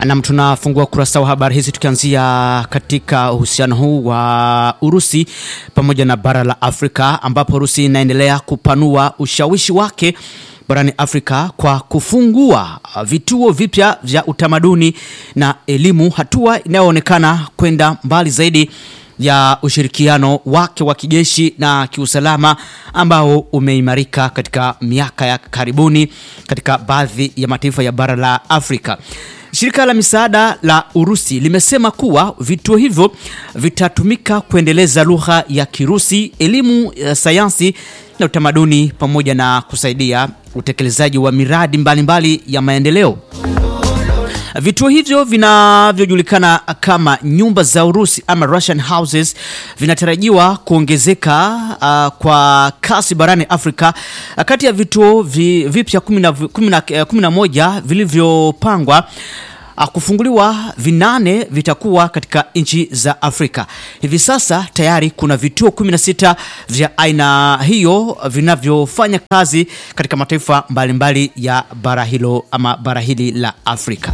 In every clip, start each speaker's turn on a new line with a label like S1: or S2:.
S1: Nam, tunafungua kurasa wa habari hizi tukianzia katika uhusiano huu wa Urusi pamoja na bara la Afrika, ambapo Urusi inaendelea kupanua ushawishi wake barani Afrika kwa kufungua vituo vipya vya utamaduni na elimu, hatua inayoonekana kwenda mbali zaidi ya ushirikiano wake wa kijeshi na kiusalama ambao umeimarika katika miaka ya karibuni katika baadhi ya mataifa ya bara la Afrika. Shirika la misaada la Urusi limesema kuwa vituo hivyo vitatumika kuendeleza lugha ya Kirusi, elimu ya sayansi na utamaduni pamoja na kusaidia utekelezaji wa miradi mbalimbali mbali ya maendeleo. Vituo hivyo vinavyojulikana kama nyumba za Urusi ama Russian houses vinatarajiwa kuongezeka uh, kwa kasi barani Afrika. Kati ya vituo vi, vipya 11 vilivyopangwa kufunguliwa, vinane vitakuwa katika nchi za Afrika. Hivi sasa tayari kuna vituo 16 vya aina hiyo vinavyofanya kazi katika mataifa mbalimbali ya bara hilo ama bara hili la Afrika.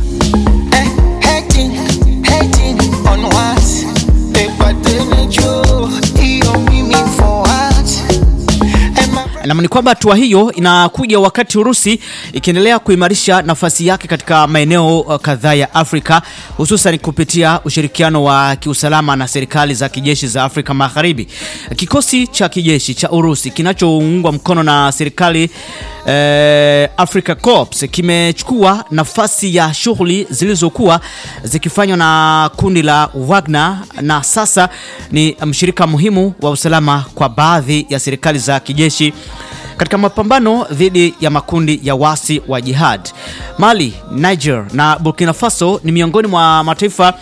S1: Nam ni kwamba hatua hiyo inakuja wakati Urusi ikiendelea kuimarisha nafasi yake katika maeneo kadhaa ya Afrika hususan kupitia ushirikiano wa kiusalama na serikali za kijeshi za Afrika Magharibi. Kikosi cha kijeshi cha Urusi kinachoungwa mkono na serikali eh, Africa Corps kimechukua nafasi ya shughuli zilizokuwa zikifanywa na kundi la Wagner na sasa ni mshirika muhimu wa usalama kwa baadhi ya serikali za kijeshi katika mapambano dhidi ya makundi ya wasi wa jihad. Mali, Niger na Burkina Faso ni miongoni mwa mataifa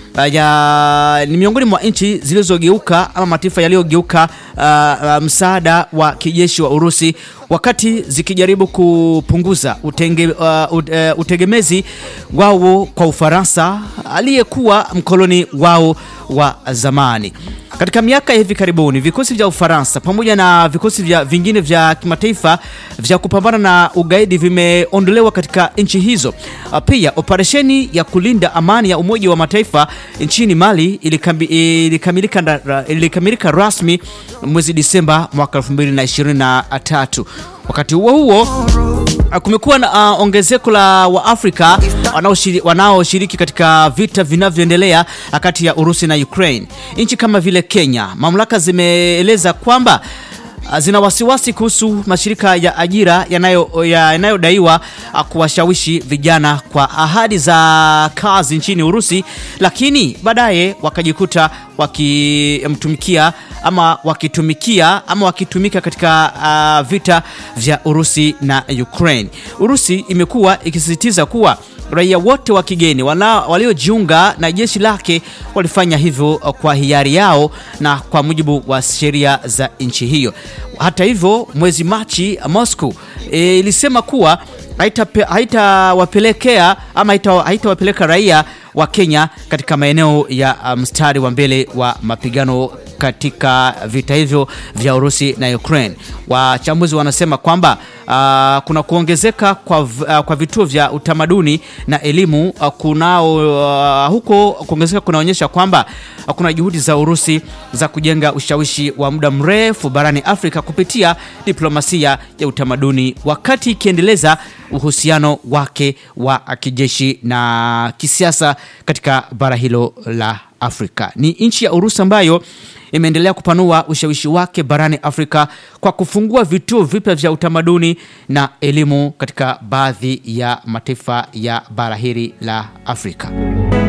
S1: ya ni miongoni mwa nchi zilizogeuka ama mataifa yaliyogeuka uh, uh, msaada wa kijeshi wa Urusi wakati zikijaribu kupunguza utenge, uh, uh, utegemezi wao kwa Ufaransa aliyekuwa mkoloni wao wa zamani. Katika miaka ya hivi karibuni vikosi vya Ufaransa pamoja na vikosi vya vingine vya kimataifa vya kupambana na ugaidi vimeondolewa katika nchi hizo. Pia operesheni ya kulinda amani ya Umoja wa Mataifa nchini Mali ilikamilika, ilikamilika rasmi mwezi Disemba mwaka 2023. Wakati huo huo kumekuwa na uh, ongezeko la Waafrika wanaoshiriki wanao katika vita vinavyoendelea kati ya Urusi na Ukraine. Nchi kama vile Kenya, mamlaka zimeeleza kwamba zina wasiwasi kuhusu mashirika ya ajira yanayodaiwa ya kuwashawishi vijana kwa ahadi za kazi nchini Urusi, lakini baadaye wakajikuta wakimtumikia ama wakitumikia ama wakitumika katika uh, vita vya Urusi na Ukraine. Urusi imekuwa ikisisitiza kuwa raia wote wa kigeni waliojiunga na jeshi lake walifanya hivyo kwa hiari yao na kwa mujibu wa sheria za nchi hiyo. Hata hivyo, mwezi Machi Moscow e, ilisema kuwa haitawapelekea ama haitawapeleka raia wa Kenya katika maeneo ya mstari um, wa mbele wa mapigano katika vita hivyo vya Urusi na Ukraine. Wachambuzi wanasema kwamba uh, kuna kuongezeka kwa, uh, kwa vituo vya utamaduni na elimu uh, kunao uh, huko kuongezeka kunaonyesha kwamba uh, kuna juhudi za Urusi za kujenga ushawishi wa muda mrefu barani Afrika kupitia diplomasia ya utamaduni wakati ikiendeleza uhusiano wake wa kijeshi na kisiasa katika bara hilo la Afrika. Ni nchi ya Urusi ambayo imeendelea kupanua ushawishi wake barani Afrika kwa kufungua vituo vipya vya utamaduni na elimu katika baadhi ya mataifa ya bara hili la Afrika.